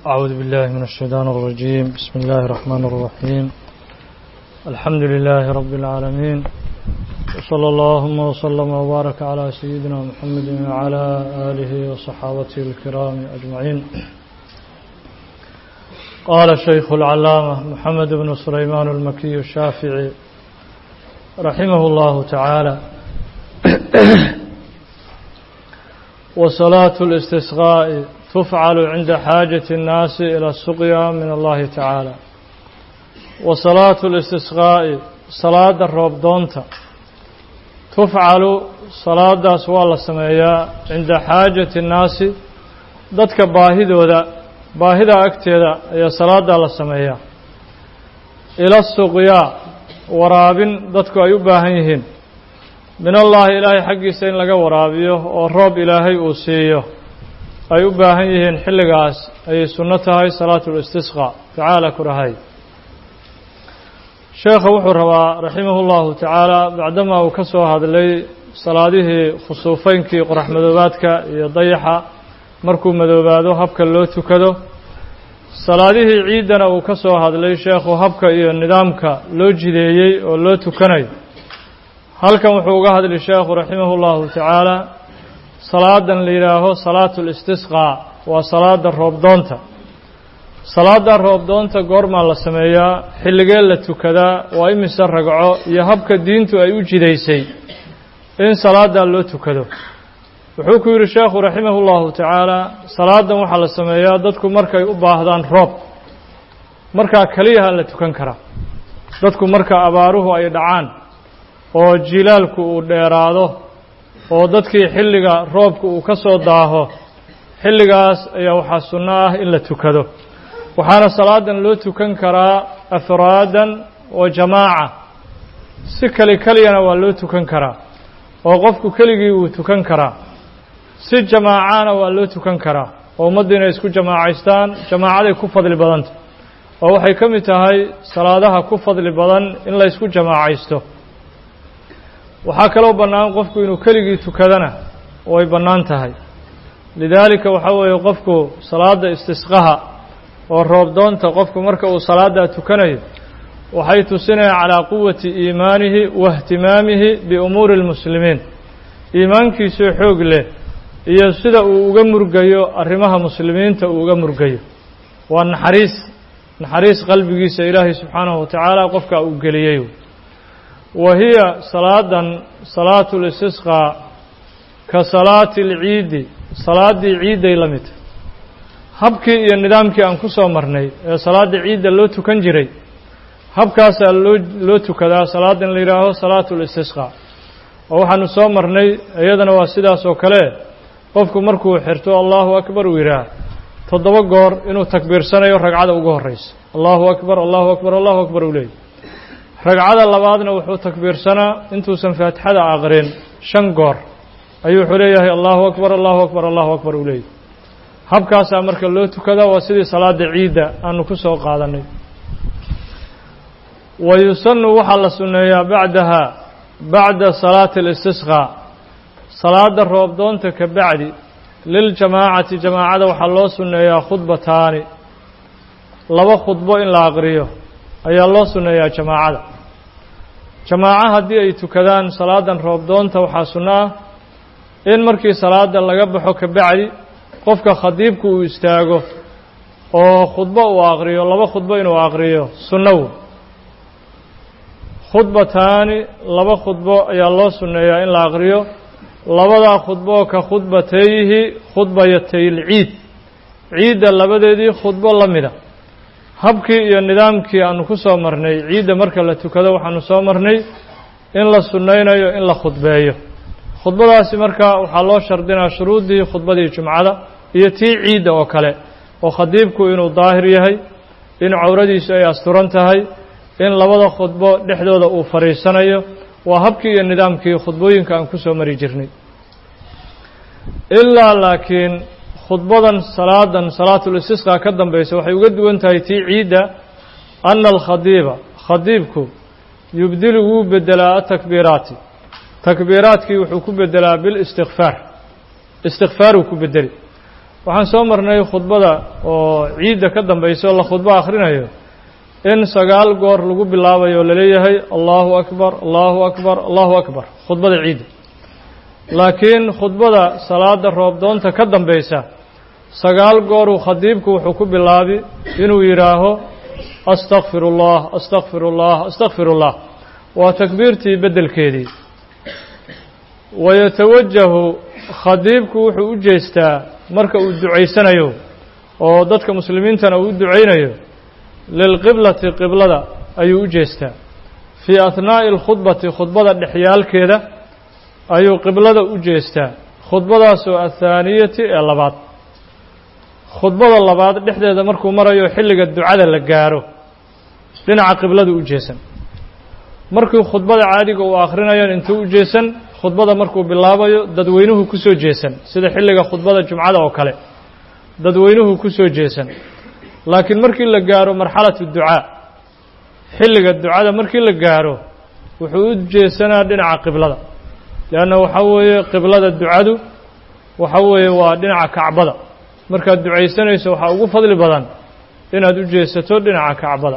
أعوذ بالله من الشيطان الرجيم بسم الله الرحمن الرحيم الحمد لله رب العالمين وصلى اللهم وسلم وبارك على سيدنا محمد وعلى آله وصحابته الكرام أجمعين قال الشيخ العلامة محمد بن سليمان المكي الشافعي رحمه الله تعالى وصلاة الاستسقاء تفعل عند حاجة الناس إلى السقيا من الله تعالى وصلاة الاستسقاء صلاة الروب دونتا تفعل صلاة سوال السمايا عند حاجة الناس ضدك باهدودا باهدا أكتدا هي صلاة السمايا إلى السقيا waraabin dadku ay u baahan yihiin min allaahi ilaahay xaggiisa in laga waraabiyo oo roob ilaahay uu siiyo ay u baahan yihiin xilligaas ayay sunno tahay salaatu listisqa tacaala ku dhahay sheekha wuxuu rabaa raximahu llahu tacaala bacdamaa uu ka soo hadlay salaadihii khusuufeynkii qorax madoobaadka iyo dayaxa markuu madoobaado habka loo tukado salaadihii ciiddana uu ka soo hadlay sheekhu habka iyo nidaamka loo jideeyey oo loo tukanayo halkan wuxuu uga hadli sheekhu raximahu llahu tacaala salaadan la yidhaaho salaatu listisqaa waa salaada roobdoonta salaada roobdoonta goormaa la sameeyaa xilligee la tukadaa waa imise ragco iyo habka diintu ay u jidaysay in salaadaa loo tukado wuxuu ku yidhi sheekhu raximah اllahu tacaala salaadan waxaa la sameeyaa dadku markay u baahdaan roob markaa keliyaha la tukan karaa dadku marka abaaruhu ay dhacaan oo jilaalku uu dheeraado oo dadkii xilliga roobka uu ka soo daaho xilligaas ayaa waxaa sunno ah in la tukado waxaana salaadan loo tukan karaa afraadan wa jamaaca si keli keliyana waa loo tukan karaa oo qofku keligii wuu tukan karaa si jamaacana waa loo tukan karaa oo ummaddu inay isku jamaacaystaan jamaacaday ku fadli badanta oo waxay ka mid tahay salaadaha ku fadli badan in la ysku jamaacaysto waxaa kaloo bannaan qofku inuu keligii tukadana way bannaan tahay lidaalika waxaa weeye qofku salaada istisqaha oo roobdoonta qofku marka uu salaaddaa tukanayo waxay tusinayaan calaa quwati iimaanihi wa ihtimaamihi biumuuri اlmuslimiin iimaankiisoo xoog leh iyo sida uu uga murgayo arrimaha muslimiinta uu uga murgayo waa naxariis naxariis qalbigiisa ilaahay subxaanahu wa tacaala qofka uu geliyey wa hiya salaadan salaatu listisqaa ka salaati alciidi salaaddii ciidday la midta habkii iyo nidaamkii aan ku soo marnay ee salaadda ciidda loo tukan jiray habkaasaa loo loo tukadaa salaadan la yidhaaho salaatu listisqaa oo waxaanu soo marnay iyadana waa sidaas oo kale qofku markuu xirto allahu akbar uu yidhaah toddoba goor inuu takbiirsanayo ragcada ugu horreysa allahu akbar allahu akbar allahu akbar uu leeyay ragcada labaadna wuxuu takbiirsanaa intuusan faatixada aqrin shan goor ayuu wuxuu leeyahay allahu akbar allahu akbar allahu akbar uu leeyay habkaasaa marka loo tukadaa waa sidii salaada ciidda aanu ku soo qaadanay wa yusanu waxaa la sunneeyaa bacdaha bacda salaati اlistisqaa salaada roobdoonta ka bacdi liljamaacati jamaacada waxaa loo sunneeyaa khudbataani laba khudbo in la aqriyo ayaa loo sunneeyaa jamaacada jamaaco haddii ay tukadaan salaadan roobdoonta waxaa sunno ah in markii salaada laga baxo ka bacdi qofka khadiibku uu istaago oo khudbo uu aqriyo laba khudbo inuu aqriyo sunnow khudbataani laba khudbo ayaa loo sunneeyaa in la aqriyo labadaa khudbo ka khudbatayhi khudbayatay lciid ciidda labadeedii khudbo la mida habkii iyo nidaamkii aanu ku soo marnay ciidda marka la tukado waxaanu soo marnay in la sunnaynayo in la khudbeeyo khudbadaasi marka waxaa loo shardinaa shuruuddii khudbadii jumcada iyo tii ciidda oo kale oo khadiibku inuu daahir yahay in cawradiisu ay asturan tahay in labada khudbo dhexdooda uu fadhiisanayo waa habkii iyo nidaamkii khudbooyinka aan ku soo mari jirnay ilaa laakiin khudbadan salaadan salaatulistisqa ka dambaysa waxay uga duwan tahay tii ciidda ana alkhadiiba khadiibku yubdilu wuu bedelaa atakbiiraati takbiiraadkii wuxuu ku bedelaa bilistikfaar istikfaaruu ku bedeli waxaan soo marnay khudbada oo ciidda ka dambaysa oo la khudbo akhrinayo in sagaal goor lagu bilaabayo o laleeyahay allahu akbar allahu akbar allahu akbar khudbada ciidda laakiin khudbada salaada roobdoonta ka dambaysa sagaal gooruu khadiibku wuxuu ku bilaabi inuu yidhaaho astakfir ullah astakfir ullah astakfir ullah waa takbiirtii beddelkeedii wayatawajahu khadiibku wuxuu u jeestaa marka uu ducaysanayo oo dadka muslimiintana uu u ducaynayo lilqiblati qiblada ayuu u jeestaa fii ahnaa'i alkhudbati khudbada dhexyaalkeeda ayuu qiblada u jeestaa khudbadaasoo athaaniyati ee labaad khudbada labaad dhexdeeda markuu marayo xilliga ducada la gaaro dhinaca qiblada u jeesan markii khudbada caadiga uu akhrinayo intuu u jeesan khudbada markuu bilaabayo dadweynuhu ku soo jeesan sida xilliga khudbada jumcada oo kale dadweynuhu ku soo jeesan laakiin markii la gaaro marxalatu ducaa xilliga ducada markii la gaaro wuxuu u jeesanaa dhinaca qiblada leanna waxaa weeye qiblada ducadu waxa weeye waa dhinaca kacbada markaad ducaysanayso waxaa ugu fadli badan inaad u jeesato dhinaca kacbada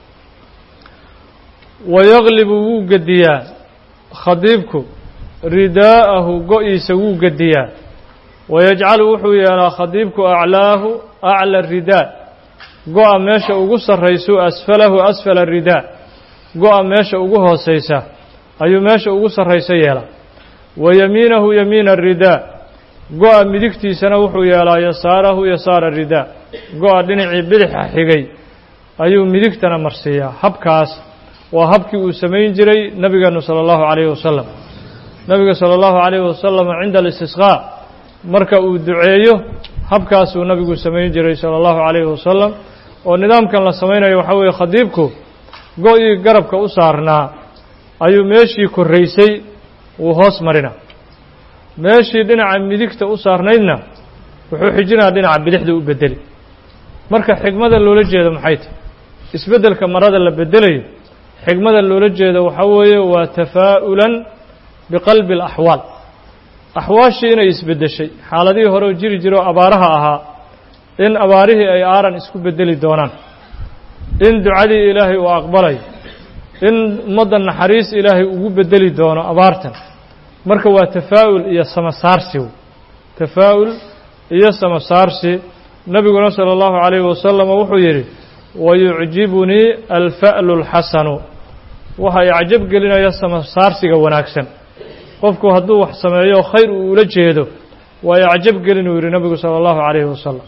wayaglibu wuu gediyaa khadiibku ridaa'ahu go-iisa wuu gediyaa wayajcalu wuxuu yeelaa khadiibku aclaahu acla ridaa go-a meesha ugu sarraysu asfalahu asfala ridaa go-a meesha ugu hoosaysa ayuu meesha ugu sarraysa yeelaa wa yamiinahu yamiina ridaa go-a midigtiisana wuxuu yeelaa yasaarahu yasaara ridaa go-a dhinacii bidixa xigay ayuu midigtana marsiiyaa habkaas waa habkii uu samayn jiray nabigeenu sala allahu calayhi wasalam nabiga sala allahu calayhi wasalam cinda alistisqaa marka uu duceeyo habkaasuu nabigu samayn jiray sala allahu calayhi wasalam oo nidaamkan la samaynayo waxaa weeye khadiibku go-ii garabka u saarnaa ayuu meeshii korraysay wuu hoos marina meeshii dhinaca midigta u saarnaydna wuxuu xijinaa dhinaca bidixda u bedeli marka xigmada loola jeedo maxay tahy isbeddelka marada la bedelayo xigmada loola jeedo waxaa weeye waa tafaa'ulan biqalbi alaxwaal axwaashii inay isbeddeshay xaaladihii hore oo jiri jiro abaaraha ahaa in abaarihii ay aaran isku beddeli doonaan in ducadii ilaahay uu aqbalayo in ummadda naxariis ilaahay ugu beddeli doono abaartan marka waa tafaa'ul iyo samasaarsi tafaa'ul iyo samasaarsi nebiguna sala allahu calayhi wasalam wuxuu yidhi wayucjibunii alfa'lu alxasanu waxa icjab gelinaya samasaarsiga wanaagsan qofku hadduu wax sameeyo khayr uu ula jeedo waa icjab gelin uu yidhi nebigu sala allahu calayhi wasalam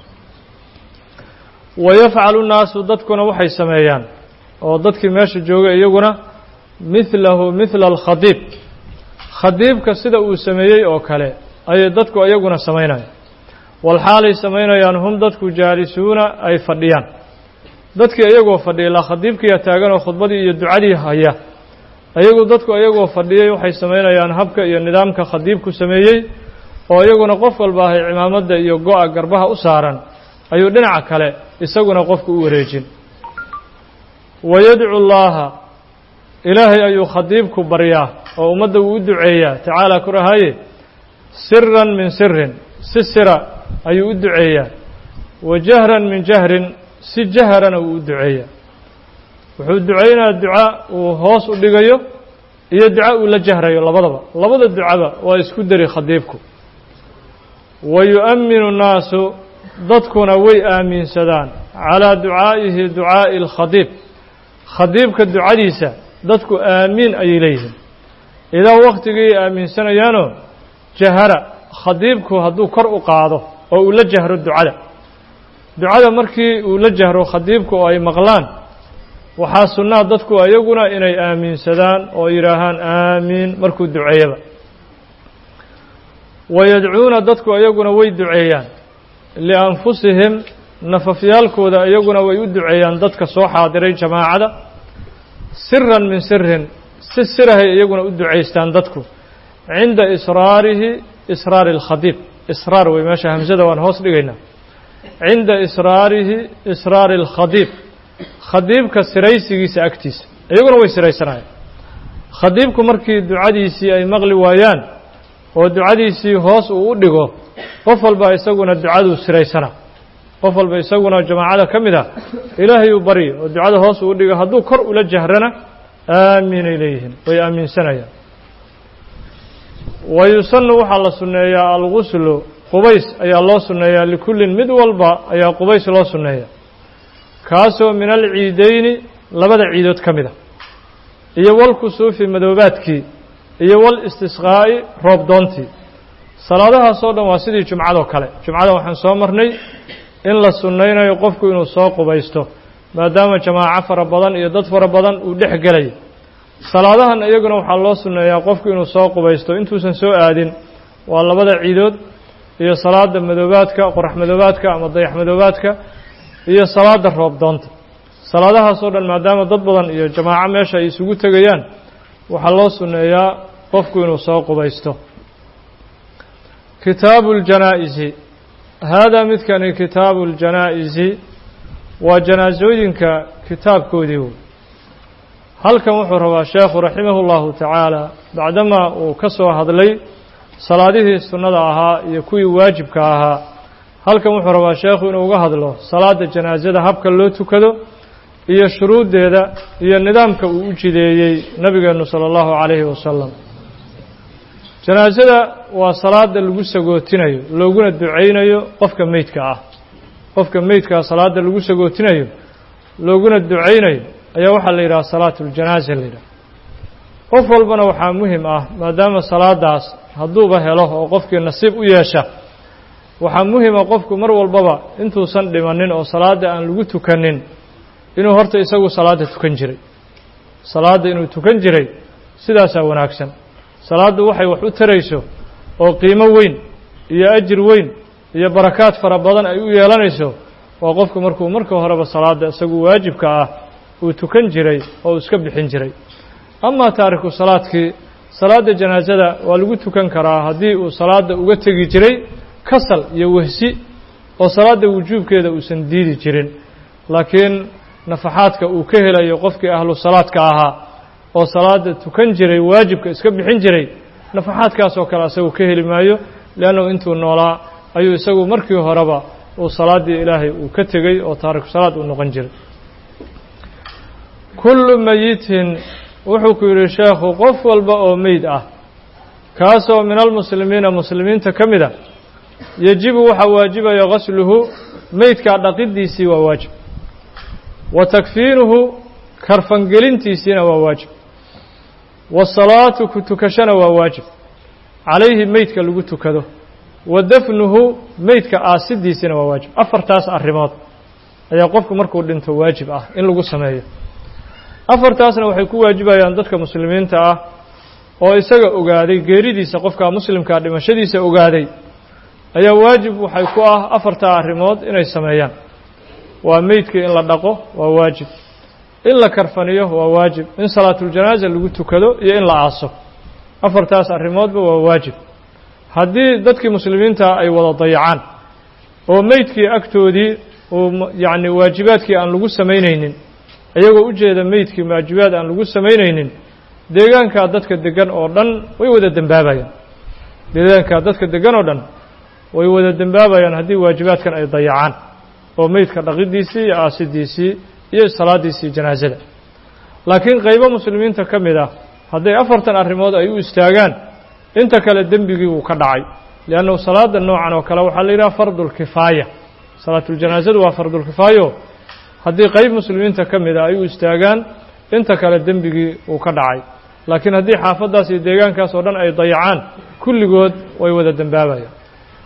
wayafcalu nnaasu dadkuna waxay sameeyaan oo dadkii meesha joogay iyaguna midlahu midla alkhadiib khadiibka sida uu sameeyey oo kale ayay dadku iyaguna samaynayaan walxaalay samaynayaan hum dadku jaalisuuna ay fadhiyaan dadkii iyagoo fadhiya ilaa khadiibkiiya taaganoo khudbadii iyo ducadii haya iyagu dadku iyagoo fadhiyay waxay samaynayaan habka iyo nidaamka khadiibku sameeyey oo iyaguna qof walba ahay cimaamadda iyo go-a garbaha u saaran ayuu dhinaca kale isaguna qofku u wareejin wayadcu llaaha ilaahay ayuu khadiibku baryaa oo ummadda uu u duceeyaa tacaala ku rahaye siran min sirin si sira ayuu u duceeyaa wa jahran min jahrin si jaharana uu u duceeyaa wuxuu ducaynayaa duca uu hoos u dhigayo iyo duca uu la jahrayo labadaba labada ducaba waa isku dari khadiibku wa yu'minu nnaasu dadkuna way aaminsadaan calaa ducaa'ihi ducaa'i alkhadiib khadiibka ducadiisa dadku aamiin ayay leeyihiin idaa waktigii aaminsanayaanoo jahara khadiibku hadduu kor u qaado oo uu la jahro ducada ducada markii uu la jahro khadiibku oo ay maqlaan waxaa sunnaa dadku iyaguna inay aaminsadaan oo yidhaahaan aamiin markuu duceeyaba wayadcuuna dadku iyaguna way duceeyaan lianfusihim nafafyaalkooda iyaguna way u duceeyaan dadka soo xaadiray jamaacada siran min sirin si sirahay iyaguna u ducaystaan dadku cinda israarihi israari alkhadiib israar wey meesha hamsada waan hoos dhigaynaa cinda israarihi israari alkhadiib khadiibka siraysigiisa agtiisa iyaguna way siraysanayaan khadiibku markii ducadiisii ay maqli waayaan oo ducadiisii hoos uu u dhigo qof walba isaguna ducaduu siraysana qof walba isaguna jamaacada ka mid a ilaahay uu baryo oo ducada hoos uu u dhigo hadduu kor ula jahrana aaminay leeyihiin way aaminsanayaan wa yusanu waxaa la sunneeyaa alguslu qubays ayaa loo sunneeyaa likullin mid walba ayaa qubays loo sunneeya kaasoo min alciideyni labada ciidood ka mid a iyo walkusuufi madoobaadkii iyo walistisqaa'i roob doontii salaadahaasoo dhan waa sidii jumcadoo kale jumcada waxaan soo marnay in la sunnaynayo qofku inuu soo qubaysto maadaama jamaaco fara badan iyo dad fara badan uu dhex gelayo salaadahan iyaguna waxaa loo sunneeyaa qofku inuu soo qubaysto intuusan soo aadin waa labada ciidood iyo salaada madoobaadka qorax madoobaadka ama dayax madoobaadka iyo salaada roob doonta salaadahaasoo dhan maadaama dad badan iyo jamaaco meesha ay isugu tegayaan waxaa loo sunneeyaa qofku inuu soo qubaysto kitaabu اljanaa'izi haadaa midkani kitaabu اljanaa'izi waa janaasooyinka kitaabkoodii wey halkan wuxuu rabaa sheekhu raximah اllahu tacaala bacdamaa uu ka soo hadlay salaadihii sunnada ahaa iyo kuwii waajibka ahaa halkan wuxuu rabaa sheekhu inuu uga hadlo salaada janaasada habka loo tukado iyo shuruuddeeda iyo nidaamka uu u jideeyey nabigeenu salى اllahu calayhi wasalam janaasada waa salaada lagu sagootinayo looguna ducaynayo qofka meydka ah qofka meydkaa salaada lagu sagootinayo looguna ducaynayo ayaa waxaa la yidhaha salaatu اljanaaza la yidhaha qof walbana waxaa muhim ah maadaama salaadaas hadduuba helo oo qofkii nasiib u yeesha waxaa muhima qofku mar walbaba intuusan dhimanin oo salaadda aan lagu tukanin inuu horta isagu salaadda tukan jiray salaadda inuu tukan jiray sidaasaa wanaagsan salaaddu waxay wax u tarayso oo qiimo weyn iyo ajir weyn iyo barakaad fara badan ay u yeelanayso waa qofku markuu marka horeba salaadda isagu waajibka ah uu tukan jiray oo iska bixin jiray amaa taariku salaadkii salaadda janaasada waa lagu tukan karaa haddii uu salaadda uga tegi jiray kasal iyo wehsi oo salaadda wujuubkeeda uusan diidi jirin laakiin nafaxaadka uu ka helayo qofkii ahlu salaadka ahaa oo salaada tukan jiray waajibka iska bixin jiray nafaxaadkaas oo kale asagu ka heli maayo leannahu intuu noolaa ayuu isagu markii horeba uu salaaddii ilaahay uu ka tegey oo taariku salaad uu noqon jiray kullu meyitin wuxuu ku yidhi sheekhu qof walba oo meyd ah kaasoo min almuslimiina muslimiinta ka mid a yejibu waxaa waajibaya gasluhu meydkaa dhaqidiisii waa waajib wa takfiinuhu karfangelintiisiina waa waajib wasalaatu ku tukashana waa waajib calayhi meydka lagu tukado wa dafnuhu meydka aasidiisina waa waajib afartaas arrimood ayaa qofku markuu dhinto waajib ah in lagu sameeyo afartaasna waxay ku waajibayaan dadka muslimiinta ah oo isaga ogaaday geeridiisa qofka muslimkaa dhimashadiisa ogaaday ayaa waajib waxay ku ah afartaa arrimood inay sameeyaan waa meydkii in la dhaqo waa waajib in la karfaniyo waa waajib in salaatuljanaaza lagu tukado iyo in la aaso afartaas arrimoodba waa waajib haddii dadkii muslimiinta ay wada dayacaan oo meydkii agtoodii uu yacni waajibaadkii aan lagu samaynaynin iyagoo u jeeda meydkii waajibaad aan lagu samaynaynin deegaankaa dadka degan oo dhan way wada dembaabayaan deegaankaa dadka degan oo dhan way wada dembaabayaan haddii waajibaadkan ay dayacaan oo meydka dhaqidiisii iyo aasidiisii iyo salaadiisii janaasada laakiin qaybo muslimiinta ka mid ah hadday afartan arrimood ay u istaagaan inta kale dembigii wuu ka dhacay liannahu salaada noocan oo kale waxaa la yidhaha fardulkifaaya salaatuljanaasadu waa fardulkifaayo haddii qayb muslimiinta ka mid a ay u istaagaan inta kale dembigii wuu ka dhacay laakiin haddii xaafaddaas iyo deegaankaas oo dhan ay dayacaan kulligood way wada dembaabayaan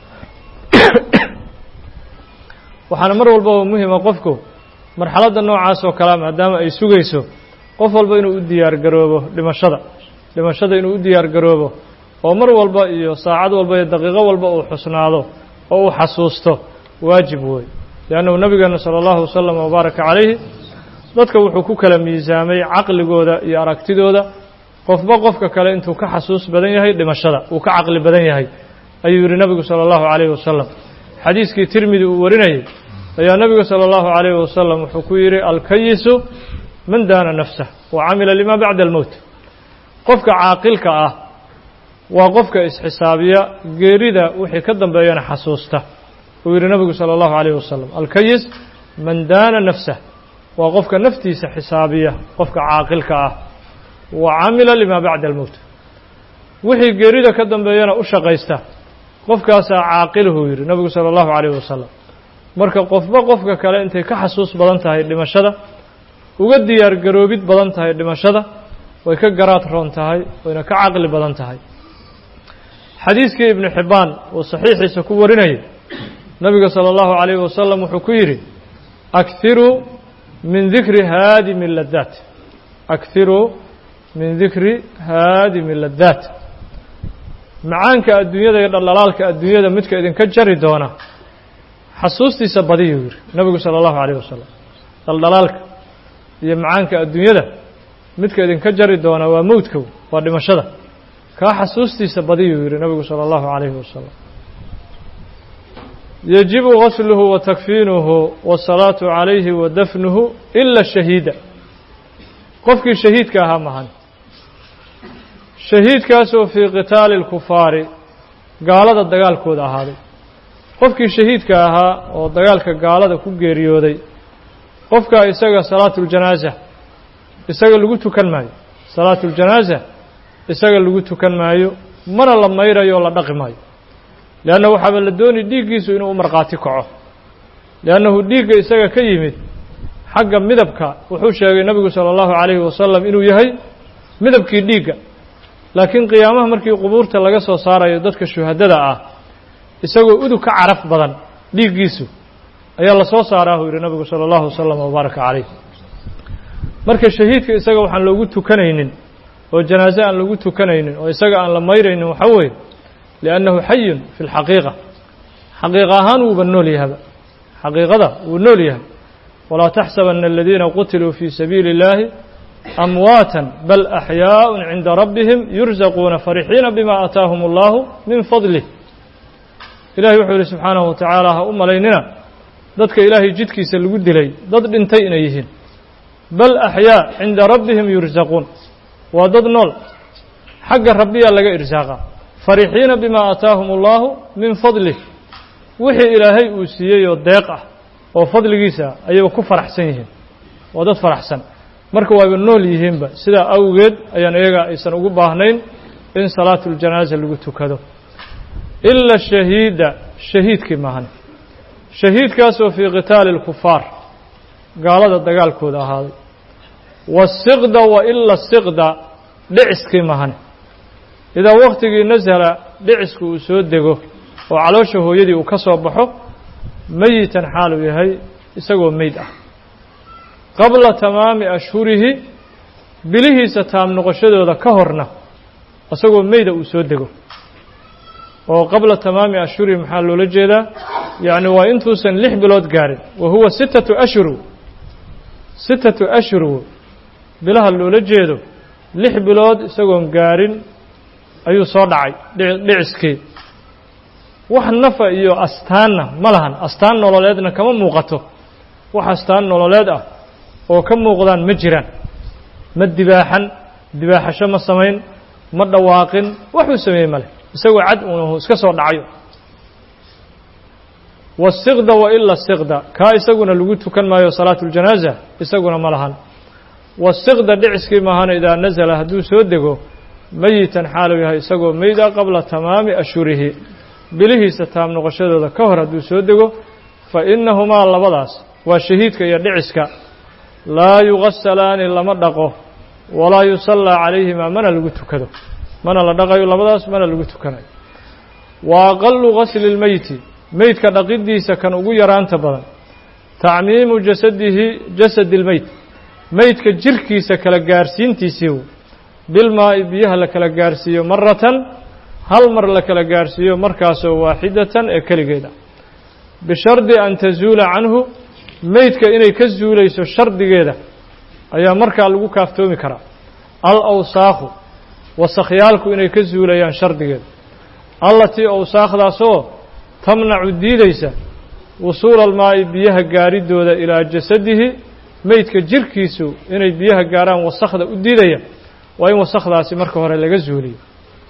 waxaana mar walbaba muhima qofku marxaladda noocaas oo kalea maadaama ay sugayso qof walba inuu u diyaar garoobo dhimashada dhimashada inuu u diyaar garoobo oo mar walba iyo saacad walba iyo daqiiqo walba uu xusnaado oo uu xasuusto waajib wey liannahu nabigeena sala allahu wasalam wabaaraka calayhi dadka wuxuu ku kala miisaamay caqligooda iyo aragtidooda qofba qofka kale intuu ka xasuus badan yahay dhimashada uu ka caqli badan yahay ayuu yidhi nabigu sala allahu calayhi wasalam xadiiskii tirmidi uu warinayay ayaa nabigu salى اllahu عalayhi wasalam wuxuu ku yidhi alkayisu man daana nafsah wa camila lima bacda almowt qofka caaqilka ah waa qofka isxisaabiya geerida wixii ka dambeeyana xasuusta uu yidhi nabigu salى اllahu عalيyh wasalam alkayis man daana nafsah waa qofka naftiisa xisaabiya qofka caaqilka ah wa camila lima bacda almowt wixii geerida ka dambeeyana u shaqaysta qofkaasaa caaqilhuu yidhi nabigu salى اllahu عalيyh wasalam marka qofba qofka kale intay ka xasuus badan tahay dhimashada uga diyaar garoobid badan tahay dhimashada way ka garaad roon tahay wayna ka caqli badan tahay xadiiskii ibnu xibbaan uu saxiixiisa ku warinayay nabiga salى اllahu عalayh wasalam wuxuu ku yidhi akhiruu min dikri haadimi ladaat akhiruu min dikri haadimi ladaat macaanka adduunyada iyo dhaldhalaalka adduunyada midka idinka jari doona xasuustiisa badiyuu yidhi nabigu salى اllahu عalayh wasalam dhaldhalaalka iyo macaanka adduunyada midka idinka jari doona waa mowdka waa dhimashada kaa xasuustiisa badiyuu yidhi nabigu salى اllahu عalayhi wasalam yajibu gasluhu wa takfiinuhu wasalaatu calayhi wa dafnuhu ila shahiida qofkii shahiidka ahaa mahan shahiidkaasoo fii qitaali اlkufaari gaalada dagaalkooda ahaaday qofkii shahiidka ahaa oo dagaalka gaalada ku geeriyooday qofkaa isaga salaatu اljanaaza isaga lagu tukan maayo salaatu اljanaaza isaga lagu tukan maayo mana la mayrayo o la dhaqi maayo leanna waxaaba la dooni dhiiggiisu inuu u markhaati kaco liannahu dhiigga isaga ka yimid xagga midabka wuxuu sheegay nebigu sala allahu calayhi wasalam inuu yahay midabkii dhiigga laakiin qiyaamaha markii qubuurta laga soo saarayo dadka shuhadada ah isagoo udug ka caraf badan dhiiggiisu ayaa la soo saaraa uu yidhi nabigu sala allahu wasalam wabaaraka calayh marka shahiidka isaga waxaan loogu tukanaynin oo janaaze aan lagu tukanaynin oo isaga aan la mayraynin waxaa weeye liannahu xayun fi lxaqiiqa xaqiiqa ahaan wuuba nool yahaba xaqiiqada wuu nool yahay walaa taxsabana aladiina qutiluu fii sabiili اllahi amwaata bal axyaaء cinda rabbihim yurzaquuna farixiina bima aataahum allahu min fadlih ilahay wuxuu yihi subxaanahu wa tacaala ha u malaynina dadka ilaahay jidkiisa lagu dilay dad dhintay inay yihiin bal axyaa cinda rabbihim yurzaquun waa dad nool xagga rabbiyaa laga irsaaqa farixiina bima aataahum allahu min fadlih wixii ilaahay uu siiyey oo deeq ah oo fadligiisa ayayba ku faraxsan yihiin waa dad faraxsan marka waaba nool yihiinba sidaa awgeed ayaan iyaga aysan ugu baahnayn in salaatu ljanaaza lagu tukado ila shahiida shahiidkii maahan shahiidkaasoo fii qitaali اlkufaar gaalada dagaalkooda ahaaday wasiqda wa ila siqda dhiciskii mahane idaa waktigii nasala dhicisku uu soo dego oo caloosha hooyadii uu ka soo baxo meyitan xaaluu yahay isagoo meyd ah qabla tamaami ashhurihi bilihiisa taam noqoshadooda ka horna isagoo meyda uu soo dego oo qabla tamaami ashhurihi maxaa loola jeedaa yacni waa intuusan lix bilood gaarin wa huwa sittatu ashhur sittatu ashhur bilaha loola jeedo lix bilood isagoon gaarin ayuu soo dhacay dhiciskii wax nafa iyo astaanna ma lahan astaan nololeedna kama muuqato wax astaan nololeed ah oo ka muuqdaan ma jiraan ma dibaaxan dibaaxasho ma samayn ma dhawaaqin waxuu sameeyey male isagoo cad unahu iska soo dhacayo wasiqda wa ila siqda kaa isaguna lagu tukan maayo salaatu ljanaaza isaguna ma lahan wasiqda dhiciskii maahana idaa nasala hadduu soo dego meyitan xaaluu yahay isagoo meyda qabla tamaami ashhurihi bilihiisa taam noqoshadooda ka hor hadduu soo dego fa innahumaa labadaas waa shahiidka iyo dhiciska laa yugasalaani lama dhaqo walaa yusallaa calayhimaa mana lagu tukado mana la dhaqayo labadaas mana lagu tukanayo wa aqalu gasli lmeyti meydka dhaqidiisa kan ugu yaraanta badan tacmiimu jasadihi jasadi اlmeyt meydka jirkiisa kala gaarsiintiisii bilmaa'i biyaha la kala gaarsiiyo maratan hal mar la kala gaarsiiyo markaasoo waaxidatan ee keligeeda bishardi an tazuula canhu meydka inay ka zuulayso shardigeeda ayaa markaa lagu kaaftoomi karaa al awsaakhu wasakhyaalku inay ka zuulayaan shardigeeda allatii awsaakdaasoo tamnacu diidaysa wusuula almaa'i biyaha gaaridooda ilaa jasadihi meydka jirkiisu inay biyaha gaaraan wasakhda u diidaya waa in wasakhdaasi marka hore laga zuuliyo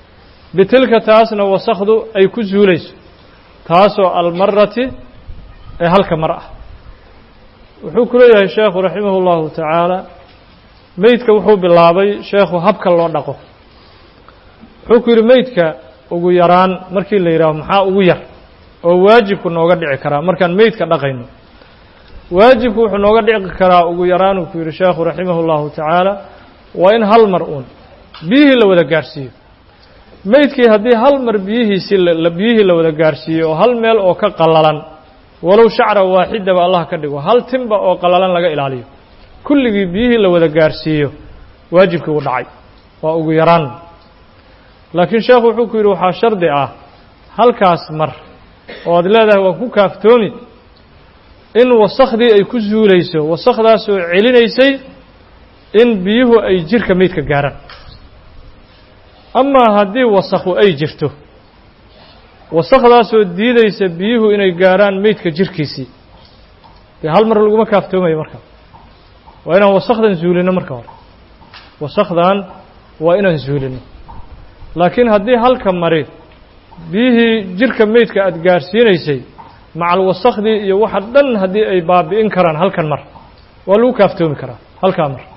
bitilka taasna wasakdu ay ku zuulayso taasoo almarati ee halka mar ah wuxuu ku leeyahay sheekhu raximahu llahu tacaala meydka wuxuu bilaabay sheekhu habka loo dhaqo wuxuu ku yidhi meydka ugu yaraan markii la yidhaaho maxaa ugu yar oo waajibku nooga dhici karaa markaan meydka dhaqayno waajibku wuxuu nooga dhici karaa ugu yaraan uu ku yidhi sheekhu raximah اllahu tacaala waa in hal mar uun biyihii la wada gaarhsiiyo meydkii haddii hal mar biyihiisii biyihii la wada gaarhsiiyo oo hal meel oo ka qallalan walow shacra waaxidaba allah ka dhigo hal timba oo qallalan laga ilaaliyo kulligii biyihii la wada gaarhsiiyo waajibkii uu dhacay waa ugu yaraan laakiin sheekhu wuxuu ku yidhi waxaa shardi ah halkaas mar oo aad leedahay waa ku kaaftoomi in wasakhdii ay ku zuulayso wasakdaasoo celinaysay in biyuhu ay jirka meydka gaaraan amaa haddii wasakhu ay jirto wasakdaasoo diidaysa biyuhu inay gaaraan meydka jirkiisii dee hal mar laguma kaaftoomayo marka waa inaan wasakdan zuulino marka hore wasakdan waa inaan zuulino laakiin haddii halka mari biyihii jirka meydka aada gaarsiinaysay macal wasakdii iyo waxa dhan haddii ay baabi'in karaan halkan mar waa lagu kaaftoomi karaa halkaa mar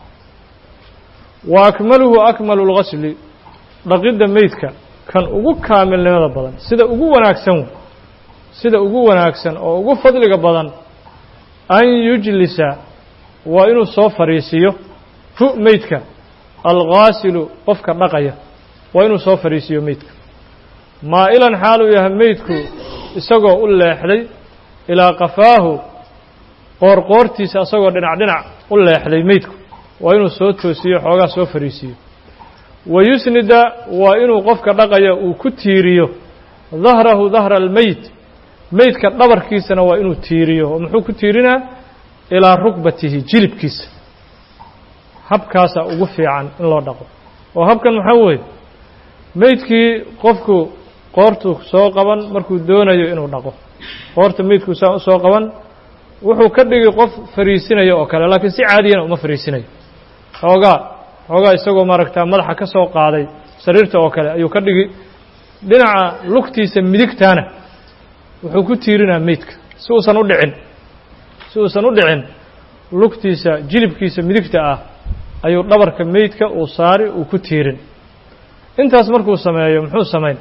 wa akmaluhu akmalu lgasli dhaqidda meydka kan ugu kaamilnimada badan sida ugu wanaagsan sida ugu wanaagsan oo ugu fadliga badan an yujlisa waa inuu soo fadhiisiiyo hu meydka alghaasilu qofka dhaqaya waa inuu soo fadhiisiiyo meydka maa'ilan xaaluu yahay meydku isagoo u leexday ilaa qafaahu qoorqoortiisa isagoo dhinac dhinac u leexday meydku waa inuu soo toosiyo xoogaa soo fadhiisiiyo wa yusnida waa inuu qofka dhaqaya uu ku tiiriyo dahrahu dahra almeyd meydka dhabarkiisana waa inuu tiiriyo oo muxuu ku tiirinaa ilaa rukbatihi jilibkiisa habkaasaa ugu fiican in loo dhaqo oo habkan maxaa weeye meydkii qofku qoortu soo qaban markuu doonayo inuu dhaqo qoorta meydku saa usoo qaban wuxuu ka dhigi qof fariisinayo oo kale laakiin si caadiyana uma fariisinayo xoogaa xoogaa isagoo maaragtaa madaxa ka soo qaaday sariirta oo kale ayuu ka dhigi dhinaca lugtiisa midigtaana wuxuu ku tiirinaa meydka si uusan u dhicin si uusan u dhicin lugtiisa jilibkiisa midigta ah ayuu dhabarka meydka uu saari uu ku tiirin intaas markuu sameeyo muxuu samayn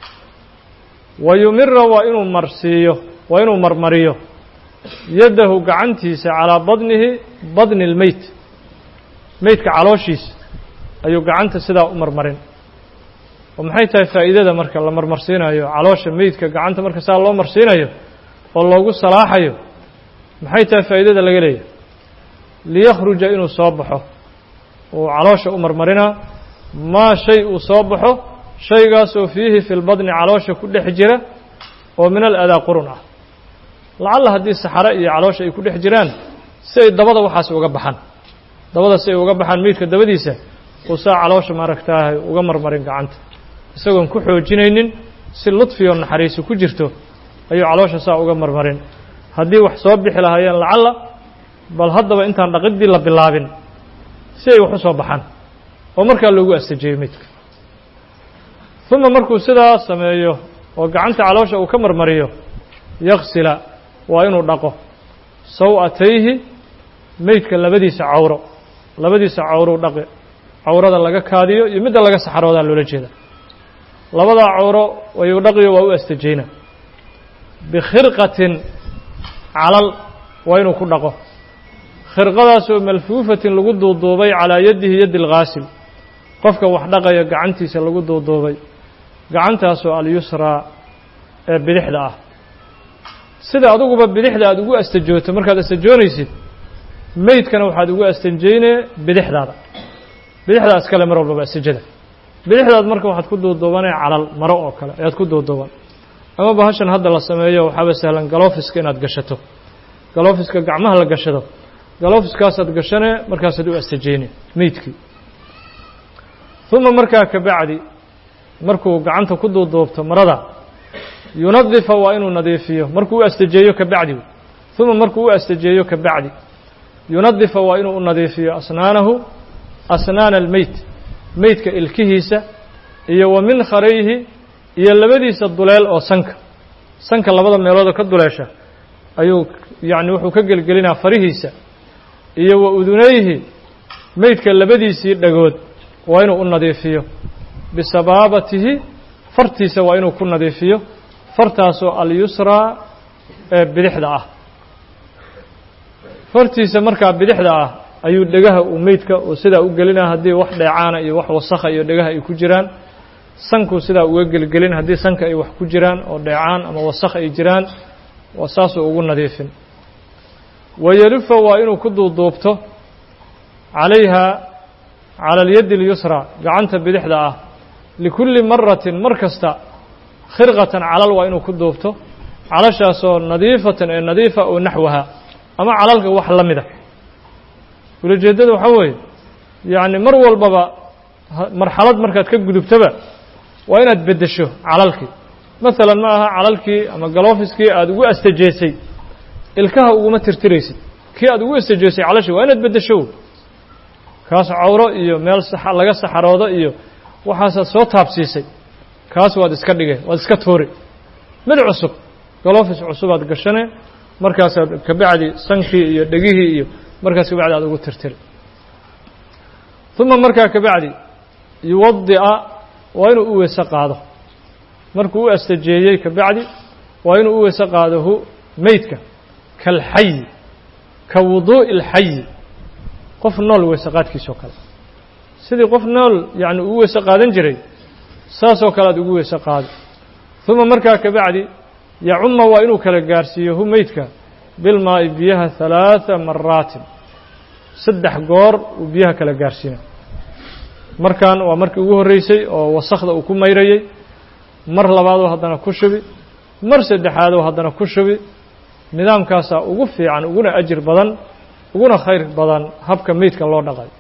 wa yumira waa inuu marsiiyo waa inuu marmariyo yaddahu gacantiisa calaa badnihi badni اlmeyt meydka calooshiisa ayuu gacanta sidaa u marmarin oo maxay tahay faa'iidada marka la marmarsiinayo caloosha meydka gacanta marka saa loo marsiinayo oo loogu salaaxayo maxay tahay faa'iidada laga leeyahay liyakhruja inuu soo baxo uu caloosha u marmarinaa maa shay uu soo baxo shaygaasoo fiihi fi lbadni caloosha ku dhex jira oo min aladaa qurun ah lacalla haddii saxare iyo caloosha ay ku dhex jiraan si ay dabada waxaas uga baxaan dabada si ay uga baxaan meydka dabadiisa uu saa caloosha maaragtaahay uga marmarin gacanta isagoon ku xoojinaynin si ludfiyo naxariisi ku jirto ayuu caloosha saa uga marmarin haddii wax soo bixi lahaayeen lacalla bal haddaba intaan dhaqiddii la bilaabin si ay wax u soo baxaan oo markaa loogu astajeeyo meydka uma markuu sidaa sameeyo oo gacanta caloosha uu ka marmariyo yaksila waa inuu dhaqo saw-atayhi meydka labadiisa cawro labadiisa cawrou dhaqi cawrada laga kaadiyo iyo midda laga saxaroodaa loola jeeda labadaa cawro ayuu dhaqiyo waa u astajeyna bikhirqatin calal waa inuu ku dhaqo khirqadaasoo malfuufatin lagu duuduubay calaa yadihi yaddi alghaasil qofka wax dhaqaya gacantiisa lagu duuduubay gacantaasoo alyusraa ee bidixda ah sida adiguba bidixda aada ugu astajooto markaad astajoonaysid meydkana waxaad ugu astanjeynee bidixdaada bidixdaa iskale mar walbaba astajada bidixdaad marka waxaad ku duuduubanee calal maro oo kale ayaad ku duuduuban ama bahashan hadda la sameeyo waxaaba sahlan galofiska inaad gashato galofiska gacmaha la gashado galofiskaasaad gashanee markaasaad u astajeyne meydkii uma markaa ka bacdi markuu gacanta ku duuduubto marada yunadifa waa inuu nadiifiyo markuu u astajeeyo ka bacdi uma markuu u astajeeyo ka bacdi yunadifa waa inuu u nadiifiyo asnaanahu asnaana almeyt meydka ilkihiisa iyo wa min kharayhi iyo labadiisa duleel oo sanka sanka labada meeloodoo ka duleesha ayuu yacni wuxuu ka gelgelinaa farihiisa iyo wa udunayhi meydka labadiisii dhagood waa inuu u nadiifiyo bisabaabatihi fartiisa waa inuu ku nadiifiyo fartaasoo alyusraa ee bidixda ah fartiisa markaa bidixda ah ayuu dhegaha uu meydka uu sidaa u gelinaa haddii wax dheecaana iyo wax wasakha iyo dhegaha ay ku jiraan sankuu sidaa uga gelgelin haddii sanka ay wax ku jiraan oo dheecaan ama wasakh ay jiraan waa saasuu ugu nadiifin wayelifa waa inuu ku duuduubto calayha cala alyaddi اlyusraa gacanta bidixda ah likulli maratin mar kasta khirqatan calal waa inuu ku duubto calashaasoo nadiifatan ee nadiifa oo naxwaha ama calalka wax la mida ulajeeddada waxaa weeye yacni mar walbaba marxalad markaad ka gudubtaba waa inaad beddesho calalkii masalan ma aha calalkii ama galofiskii aada ugu astajeesay ilkaha uguma tirtiraysid kii aad ugu astajeesay calashii waa inaad beddesho kaas cawro iyo meel laga saxaroodo iyo waxaasaad soo taabsiisay kaas waad iska dhigay waad iska tuuri mid cusub galofis cusubaad gashane markaasaad kabacdi sankii iyo dhegihii iyo markaas kabacdi aad ugu tirtiri uma markaa kabacdi yuwadi'a waa inuu u weyse qaado markuu u astajeeyey kabacdi waa inuu u weyse qaado hu meydka kalxayi ka wuduu'i اlxayi qof nool weyse qaadkiisoo kale sidii qof nool yacni ugu weyse qaadan jiray saasoo kale aad ugu weyse qaado uma markaa kabacdi yacuma waa inuu kala gaarsiiyo hu meydka bilmaa'i biyaha halaatha maraatin saddex goor uu biyaha kala gaarsiina markan waa markii ugu horreysay oo wasakda uu ku mayrayey mar labaadoo haddana ku shubi mar saddexaadoo haddana ku shubi nidaamkaasaa ugu fiican uguna ajir badan uguna khayr badan habka meydka loo dhaqay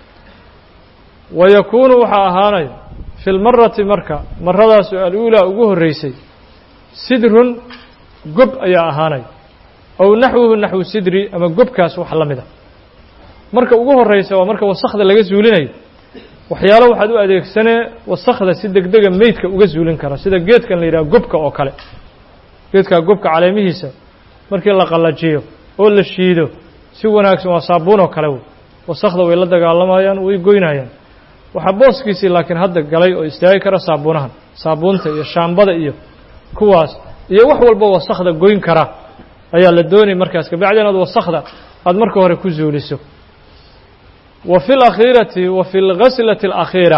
wa yakuunu waxaa ahaanaya fi lmarati marka maradaas aluulaa ugu horreysay sidrun gob ayaa ahaanaya ow naxwuhu naxwu sidri ama gobkaas wax la mida marka ugu horreysa waa marka wasakda laga zuulinayo waxyaalo waxaad u adeegsanee wasakda si degdega meydka uga zuulin kara sida geedkan la yidhaha gobka oo kale geedkaa gobka caleemihiisa markii la qallajiyo oo la shiido si wanaagsan waa saabuun oo kale wey wasakda way la dagaalamayaan way goynayaan waxaa booskiisii laakiin hadda galay oo istaagi kara saabuunahan saabuunta iyo shaambada iyo kuwaas iyo wax walba wasakda goyn kara ayaa la doonay markaas kabacdi inaad wasakda aada marka hore ku zuuliso wa fi اlakhiirati wa fi اlghaslati اlakhiira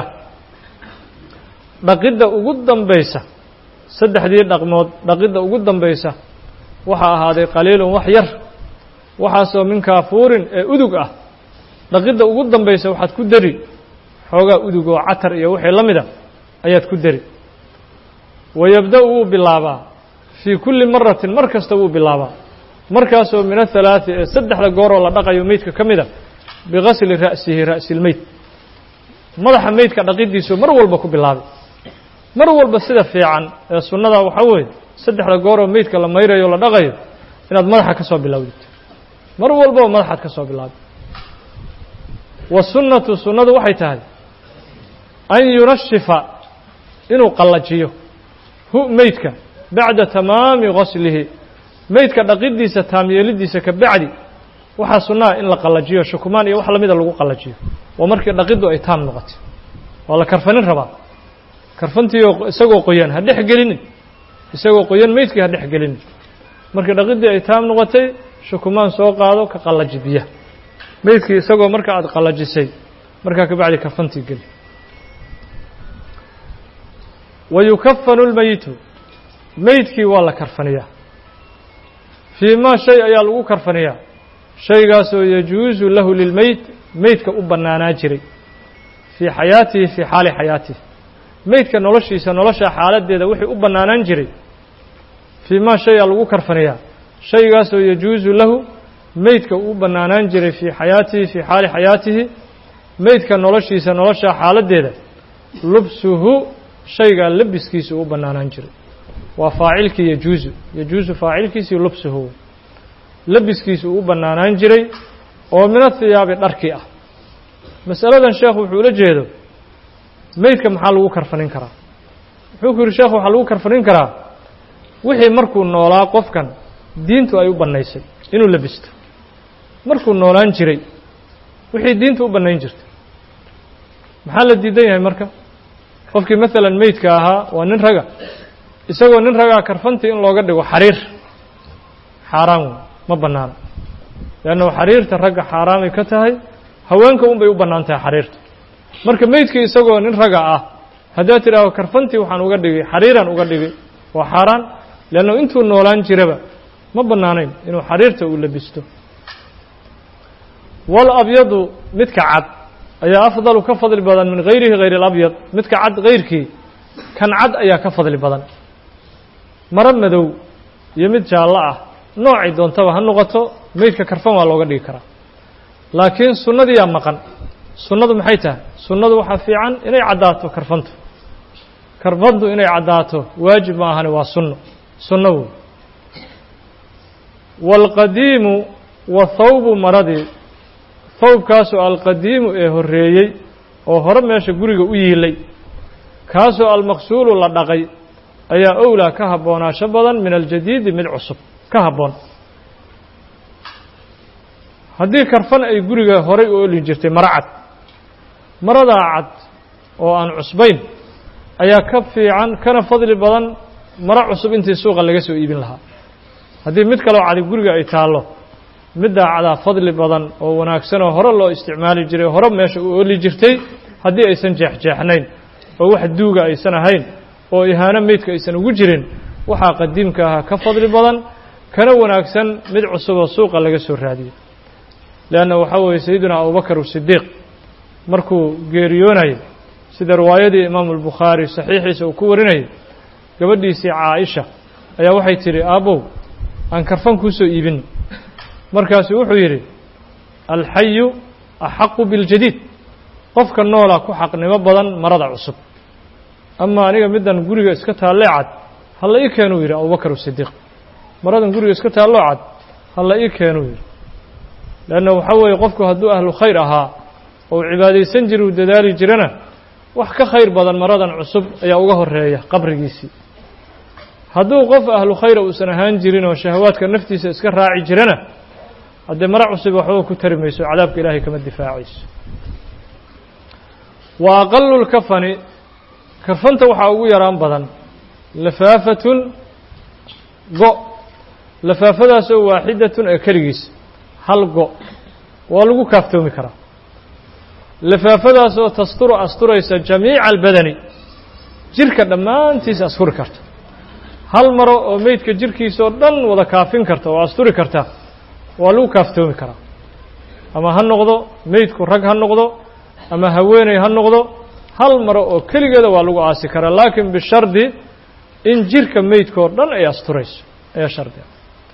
dhaqidda ugu dambaysa saddexdii dhaqmood dhaqidda ugu dambaysa waxaa ahaaday qaliilun wax yar waxaasoo min kaafuurin ee udug ah dhaqidda ugu dambaysa waxaad ku dari xoogaa udug oo catar iyo wixii la mida ayaad ku dari wayabda-u wuu bilaabaa fii kulli maratin mar kasta wuu bilaabaa markaasoo min athalaati ee saddexda gooroo la dhaqayo meydka ka mida bigasli ra'sihi ra'silmeyd madaxa meydka dhaqidiisu mar walba ku bilaabay mar walba sida fiican ee sunnada waxaa weeye saddexda gooroo meydka la mayrayo o la dhaqayo inaad madaxa ka soo bilowdid mar walbaba madaxaad ka soo bilaabay wa sunnatu sunnadu waxay tahay an yunashifa inuu qallajiyo hu meydka bacda tamaami gaslihi meydka dhaqidiisa taamyeelidiisa ka bacdi waxaa sunnaha in la qallajiyo shukumaan iyo wax lamida lagu qallajiyo waa markii dhaqiddu ay taam noqotay waa la karfanin rabaa karfantiioo isagoo qoyan ha dhex gelinin isagoo qoyan meydkii ha dhex gelinin markii dhaqiddii ay taam noqotay shukumaan soo qaado ka qallaji biyaha meydkii isagoo marka aada qallajisay markaa kabacdi karfantii geli wa yukafanu lmeyitu meydkii waa la karfaniyaa fii maa shay ayaa lagu karfaniyaa shaygaasoo yajuusu lahu lilmeyd meydka u bannaanaa jiray fii xayaatihi fii xaali xayaatihi meydka noloshiisa nolosha xaaladdeeda wixii u bannaanaan jiray fii maa shayaa lagu karfaniyaa shaygaasoo yajuusu lahu meydka uu bannaanaan jiray fii xayaatihi fii xaali xayaatihi meydka noloshiisa nolosha xaaladdeeda lubsuhu shaygaa labiskiisa u bannaanaan jiray waa faacilkii yajuusu yajuusu faacilkiisii lubsuhu labiskiisa uu u bannaanaan jiray oo min athiyaabi dharkii ah masaladan sheekhu wuxuu ula jeedo meydka maxaa lagu karfanin karaa wuxuu ku yidhi sheekhu waxaa lagu karfanin karaa wixii markuu noolaa qofkan diintu ay u bannaysay inuu labisto markuu noolaan jiray wixii diintu u bannayn jirtay maxaa la diidan yahay marka qofkii maalan meydka ahaa waa nin raga isagoo nin ragaa karfantii in looga dhigo xariir xaaraan wey ma bannaana leannahu xariirta ragga xaaraamay ka tahay haweenka un bay u bannaan tahay xariirta marka meydkii isagoo nin raga ah haddaad tidhaahdo karfantii waxaan uga dhigay xariiraan uga dhigay waa xaaraan leannahu intuu noolaan jiraba ma bannaanayn inuu xariirta uu labisto wal abyadu midka cad ayaa afdalu ka fadli badan min hayrihi hayr alabyad midka cad hayrkii kan cad ayaa ka fadli badan maro madow iyo mid jaallo ah noocay doontaba ha noqoto meydka karfan waa looga dhigi karaa laakiin sunnadiyaa maqan sunnadu maxay tahay sunnadu waxaa fiican inay caddaato karfantu karfantu inay caddaato waajib ma ahani waa sunno sunno wey waalqadiimu wa thawbu maradii thawbkaasoo alqadiimu ee horreeyey oo hore meesha guriga u yiilay kaasoo almaqsuulu la dhaqay ayaa owlaa ka habboonaasho badan min aljadiidi mid cusub ka habboon haddii karfan ay guriga horay u oli jirtay maro cad maradaa cad oo aan cusbayn ayaa ka fiican kana fadli badan maro cusub intii suuqa laga soo iibin lahaa haddii mid kaloo cadi guriga ay taallo middaa cadaa fadli badan oo wanaagsan oo hore loo isticmaali jiray hore meesha u oli jirtay haddii aysan jeexjeexnayn oo wax duuga aysan ahayn oo ihaano meydka aysan ugu jirin waxaa qadiimka ahaa ka fadli badan kana wanaagsan mid cusuboo suuqa laga soo raadiyey leanna waxaa weeye sayidina abubakar sidiiq markuu geeriyoonayay sida riwaayadii imaamu albukhaari saxiixiisa uu ku warinayay gabadhiisii caaisha ayaa waxay tidhi aabbow aan karfan kuu soo iibino markaasuu wuxuu yidhi alxayu axaqu biاljadiid qofka noola ku xaqnimo badan marada cusub ama aniga middan guriga iska taallee cad halla ii keenuu yidhi abubakar sidiiq maradan guriga iska taalloo cad halla ii keenuu yidhi leanna waxaa weeye qofku hadduu ahlu khayr ahaa oo cibaadaysan jira uu dadaali jirana wax ka khayr badan maradan cusub ayaa uga horeeya qabrigiisii hadduu qof ahlu khayra uusan ahaan jirin oo shahawaadka naftiisa iska raaci jirana haddee maro cusub waxba ku tari mayso cadaabka ilaahay kama difaacayso wa aqalu lkafani kafanta waxaa ugu yaraan badan lafaafatun go' lafaafadaasoo waaxidatun ee keligiisa hal go' waa lagu kaaftoomi karaa lafaafadaasoo tasturu asturaysa jamiica albadani jirka dhammaantiisa asturi karta hal maro oo meydka jirkiisaoo dhan wada kaafin karta oo asturi karta waa lagu kaaftoomi karaa ama ha noqdo meydku rag ha noqdo ama haweeney ha noqdo hal maro oo keligeeda waa lagu aasi karaa laakiin bishardi in jirka meydkaoo dhan ay asturayso ayaa shardiga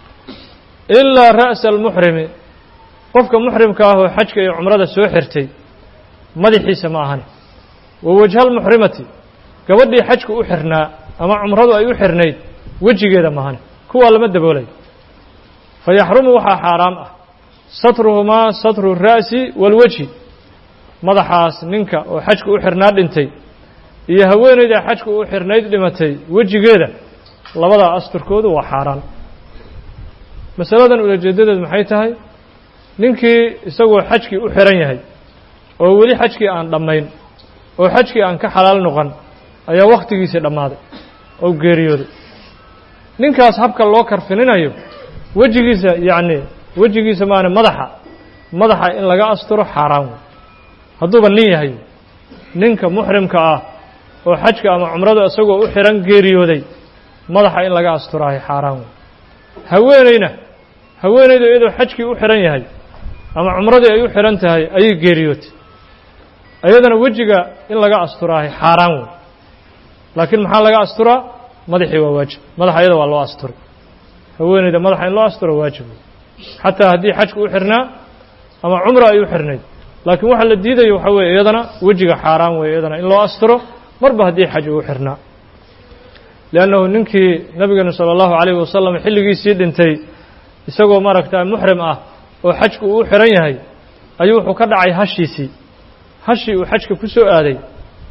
ilaa ra'sa almuxrimi qofka muxrimka ah oo xajka iyo cumrada soo xirtay madaxiisa ma ahani wa wajha almuxrimati gabadhii xajku u xirnaa ama cumradu ay u xirnayd wejigeeda mahani kuwaa lama daboolayo fa yaxrumu waxaa xaaraam ah satruhumaa satru ra'si waalwejhi madaxaas ninka oo xajku u xirnaa dhintay iyo haweeneyda xajku u xirnayd dhimatay wejigeeda labadaa asturkoodu waa xaaraan masaladan ulajeedadeedu maxay tahay ninkii isagoo xajkii u xiran yahay oo weli xajkii aan dhammayn oo xajkii aan ka xalaal noqon ayaa wakhtigiisii dhammaaday oo geeriyooday ninkaas habka loo karfininayo wejigiisa yacni wejigiisa maana madaxa madaxa in laga asturo xaaraan wey hadduuba nin yahay ninka muxrimka ah oo xajka ama cumrada isagoo u xiran geeriyooday madaxa in laga asturaayo xaaraan wey haweeneyna haweeneydu iyadoo xajkii u xiran yahay ama cumradii ay u xiran tahay ayay geeriyootay iyadana wejiga in laga asturaahay xaaraan wey laakiin maxaa laga asturaa madaxii waa waajib madaxa iyada waa loo asturay haweeneyda madaxa in loo asturo waajib wey xataa haddii xajku u xirnaa ama cumra ay u xirnayd laakiin waxa la diidayo waxaa weeye iyadana wejiga xaaraan weeye iyadana in loo asturo marba haddii xaj uu xirnaa liannahu ninkii nabigeenu sala allahu calayhi wasalam xilligiisii dhintay isagoo maaragta muxrim ah oo xajku uu u xiran yahay ayuu wuxuu ka dhacay hashiisii hashii uu xajka ku soo aaday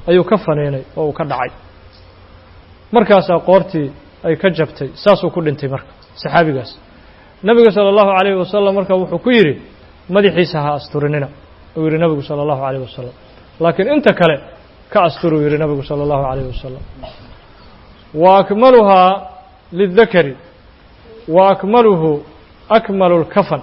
ayuu ka faniinay oo uu ka dhacay markaasaa qoortii ay ka jabtay saasuu ku dhintay marka saxaabigaas nebiga sala allahu calayhi wasalam marka wuxuu ku yidhi madaxiisa ha asturinina uu yidhi nebigu sala allahu calayhi wasalam laakiin inta kale ka asturuu yidhi nebigu sala allahu calayhi wasalam wa akmaluhaa lidakari wa akmaluhu akmalu lkafan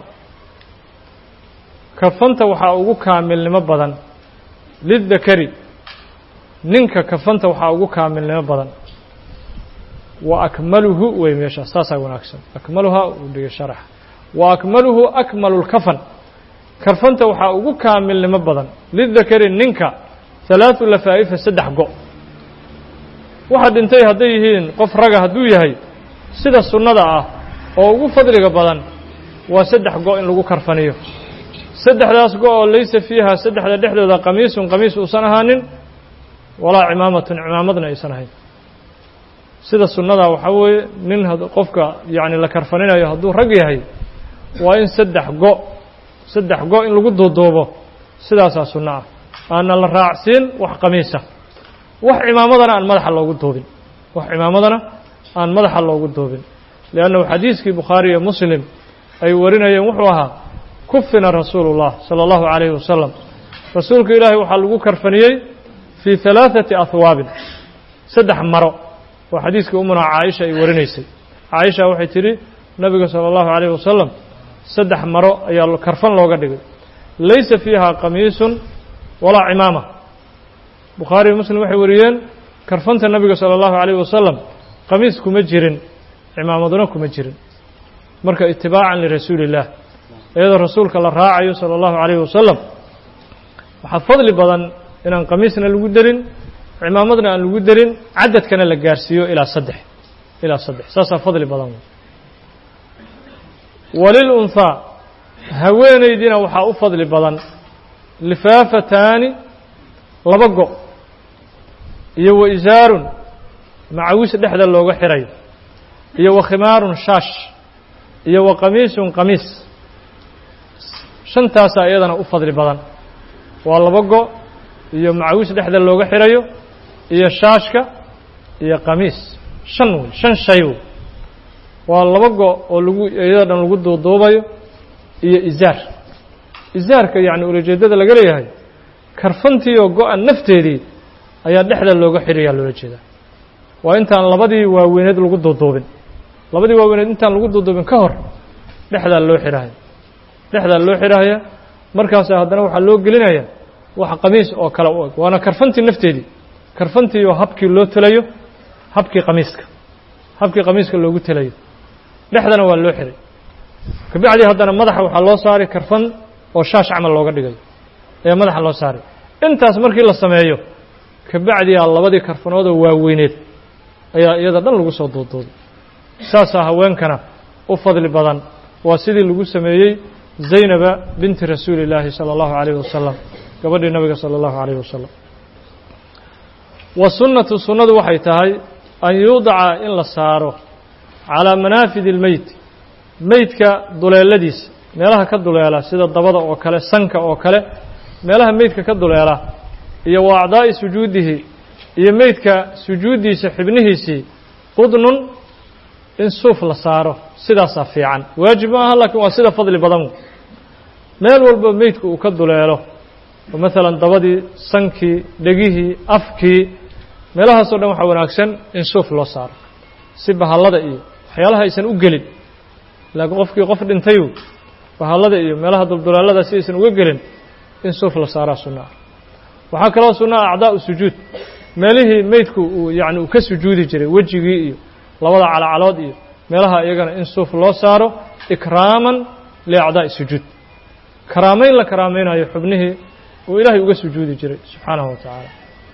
kafanta waxaa ugu kaamilnimo badan lidakari ninka kafanta waxaa ugu kaamilnimo badan wa akmaluhu wey meeshaas saasaa wanaagsan akmaluhaa uu dhigay sharax wa akmaluhu akmalu lkafan karfanta waxaa ugu kaamilnimo badan lidakari ninka halaatu lafaa'ifa saddex go' waxa dhintay hadday yihiin qof raga hadduu yahay sida sunnada ah oo ugu fadliga badan waa saddex go' in lagu karfaniyo saddexdaas go' oo laysa fiiha saddexda dhexdooda qamiisun qamiis uusan ahaanin walaa cimaamatun cimaamadna aysan ahayn sida sunnada waxaa weeye nin qofka yacni la karfaninayo hadduu rag yahay waa in saddex go' saddex go' in lagu duuduubo sidaasaa sunno ah aana la raacsiin wax qamiisa wax cimaamadana aan madaxa loogu duubin wax cimaamadana aan madaxa loogu duubin liannahu xadiiskii bukhaari iyo muslim ay warinayeen wuxuu ahaa kufina rasuulu اllah salى اllahu عalayhi wasalam rasuulka ilaahay waxaa lagu karfaniyey fii ثalaaثati ahwaabin saddex maro waa xadiiskii umuna caaisha ay warinaysay caaisha waxay tidhi nabiga salى اllahu عalayh wasalam saddex maro ayaa karfan looga dhigay laysa fiiha qamiisun walaa cimaama bukhaari iyo muslim waxay wariyeen karfanta nabiga salى اllahu عalayh wasalam qamiis kuma jirin cimaamaduna kuma jirin marka itibaacan lirasuuli اllah iyadoo rasuulka la raacayo salى اllahu عalayh wasalam waxaa fadli badan inaan qamiisna lagu derin cimaamadna aan lagu derin cadadkana la gaarsiiyo ilaa saddex ilaa saddex saasaa fadli badan walilunhaa haweenaydiina waxaa u fadli badan lifaafataani laba go' iyo wa isaarun macawis dhexda looga xirayo iyo wa khimaarun shaash iyo wa qamiisun qamiis shantaasaa iyadana u fadli badan waa laba go' iyo macawis dhexda looga xirayo iyo shaashka iyo qamiis shan wey shan shay wey waa laba go' oo lagu iyada dhan lagu duuduubayo iyo isaar isaarka yacni ulajeeddada laga leeyahay karfantii oo go-an nafteedii ayaa dhexda looga xirayaa loola jeedaa waa intaan labadii waaweyneed lagu duuduubin labadii waaweyneed intaan lagu duuduubin ka hor dhexdaa loo xirahaya dhexdaa loo xirahaya markaasaa haddana waxaa loo gelinaya wax qamiis oo kale u eg waana karfantii nafteedii karfantii oo habkii loo telayo habkii qamiiska habkii qamiiska loogu telayo dhexdana waa loo xiray kabacdii haddana madaxa waxaa loo saaray karfan oo shaash camal looga dhigayo ayaa madaxa loo saaray intaas markii la sameeyo kabacdiyaa labadii karfanoodoo waaweyneed ayaa iyada dhan lagu soo duuduuday saasaa haweenkana u fadli badan waa sidii lagu sameeyey zaynaba binti rasuuli illaahi sala allahu calayhi wasalam gabadhii nabiga sala allahu calayhi wasalam wa sunnatu sunnadu waxay tahay an yuudaca in la saaro calaa manaafidi اlmeyt meydka duleeladiisa meelaha ka duleela sida dabada oo kale sanka oo kale meelaha meydka ka duleela iyo wa acdaa'i sujuudihi iyo meydka sujuuddiisa xibnihiisii qudnun in suuf la saaro sidaasaa fiican waajib ma aha laakiin waa sida fadli badan meel walba meydku uu ka duleelo oo maalan dabadii sankii dhegihii afkii meelahaasoo dhan waxaa wanaagsan in suuf loo saaro si bahallada iyo waxyaalaha aysan u gelin laakiin qofkii qof dhintayu bahallada iyo meelaha dulduleelada si aysan uga gelin in suuf la saaraa sunno ah waxaa kaloo sunno ah acdaa'u sujuud meelihii meydku uu yacni uu ka sujuudi jiray wejigii iyo labada calacalood iyo meelaha iyagana in suuf loo saaro ikraaman liacdaa'i sujuud karaamayn la karaamaynayo xubnihii uu ilaahay uga sujuudi jiray subxaanahu wa tacaala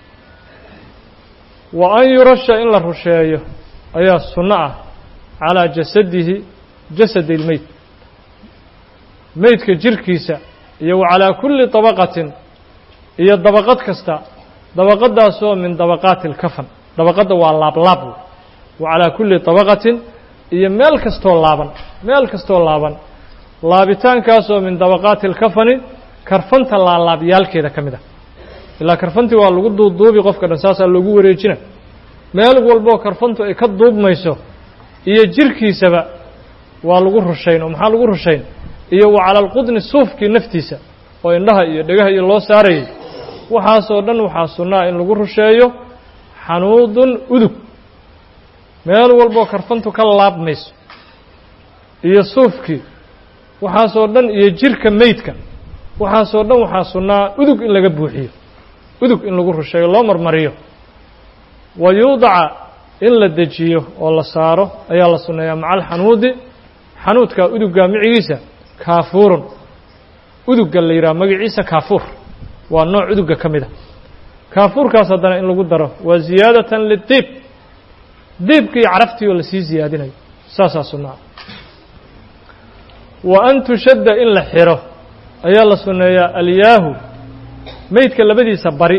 wa an yurasha in la rusheeyo ayaa sunno ah calaa jasadihi jasadi ilmeyd meydka jirkiisa iyo wa calaa kulli dabaqatin iyo dabaqad kasta dabaqadaasoo min dabaqaati اlkafan dabaqadda waa laablaab wa calaa kulli dabaqatin iyo meel kastoo laaban meel kastoo laaban laabitaankaasoo min dabaqaati اlkafani karfanta laalaabyaalkeeda ka mid ah ilaa karfantii waa lagu duuduubi qofka dhan saasaa loogu wareejina meel walboo karfantu ay ka duubmayso iyo jirkiisaba waa lagu rushayn oo maxaa lagu rushayn iyo wa cala alqudni suufkii naftiisa oo indhaha iyo dhegaha iyo loo saarayay waxaasoo dhan waxaa sunnaa in lagu rusheeyo xanuudun udug meel walboo karfantu ka laabmayso iyo suufkii waxaasoo dhan iyo jirka meydka waxaasoo dhan waxaa sunnaa udug in laga buuxiyo udug in lagu rusheeyo loo marmariyo wa yuudaca in la dejiyo oo la saaro ayaa la sunneeyaa maca alxanuudi xanuudka udugga micigiisa kaafuurun udugga la yidhaha magaciisa kaafuur waa nooc udugga ka mid a kaafuurkaas haddana in lagu daro waa ziyaadatan lidiib diibka iyo caraftii oo lasii ziyaadinayo saasaa sunnaa wa an tushadda in la xiro ayaa la sunneeyaa alyaahu meydka labadiisa bari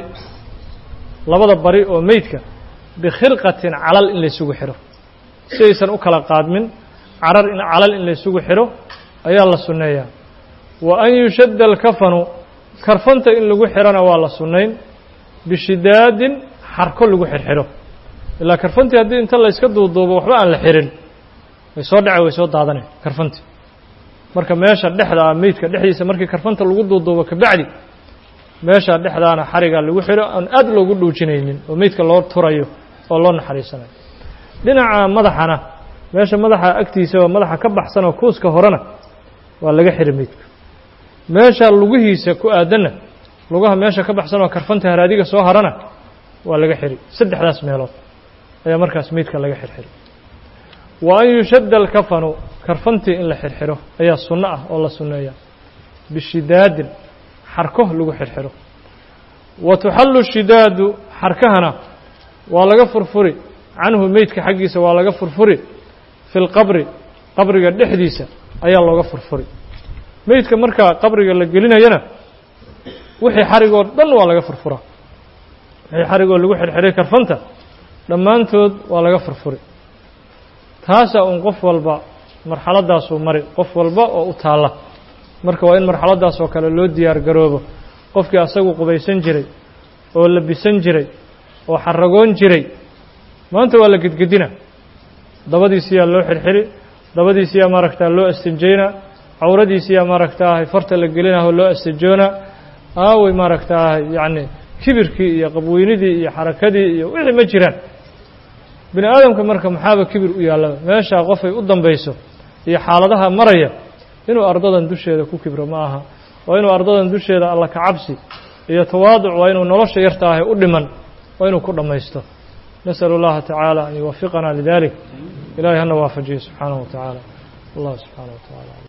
labada bari oo meydka bikhirqatin calal in laysugu xidho si aysan u kala qaadmin carar in calal in laysugu xidho ayaa la sunneeyaa wa an yushadda alkafanu karfanta in lagu xidhona waa la sunnayn bishidaadin xarko lagu xirxidho ilaa karfantii haddii inta layska duuduubo waxba aan la xirin way soo dhace way soo daadanay karfantii marka meesha dhexda ah meydka dhexdiisa markii karfanta lagu duuduubo kabacdi meesha dhexdaana xarigaa lagu xidho aan aad loogu dhuujinaynin oo meydka loo turayo oo loo naxariisanayo dhinaca madaxana meesha madaxa agtiisa oo madaxa ka baxsan oo kuuska horena waa laga xidhi meydka meesha lugihiisa ku aadanna lugaha meesha ka baxsan oo karfanta haraadiga soo harana waa laga xidhi saddexdaas meelood ayaa markaas meydka laga xirxidhi wa an yushadda alkafanu karfantii in la xirxidho ayaa sunno ah oo la sunneeya bishidaadin xarko lagu xirxidho wa tuxallu shidaadu xarkahana waa laga furfuri canhu meydka xaggiisa waa laga furfuri fi lqabri qabriga dhexdiisa ayaa looga furfuri meydka markaa qabriga la gelinayana wixii xarigoo dhan waa laga furfuraa wixii xarigoo lagu xirxiray karfanta dhammaantood waa laga furfuri taasaa uun qof walba marxaladaasuu mari qof walba oo u taalla marka waa in marxaladaas oo kale loo diyaar garoobo qofkii asagu qubaysan jiray oo labisan jiray oo xaragoon jiray maanta waa la gedgedina dabadiisiyaa loo xirxiri dabadiisiyaa maaragtaa loo astinjaynaa cawradiisiyaa maaragtaahay farta la gelinaho loo astijoonaa aaway maaragtaahay yacni kibirkii iyo qabweynidii iyo xarakadii iyo wixii ma jiraan bini aadamka marka maxaaba kibir u yaallaba meeshaa qofay u dambayso iyo xaaladaha maraya inuu ardadan dusheeda ku kibro ma aha waa inuu ardadan dusheeda alla ka cabsi iyo tawaaduc waa inuu nolosha yarta ahay u dhiman waa inuu ku dhammaysto nasأl اllaha taعaalى an yuwafiqana lidalik ilahay hana waafajiyo subxaanaه wa taعaalى allah subxaanaه wa taعala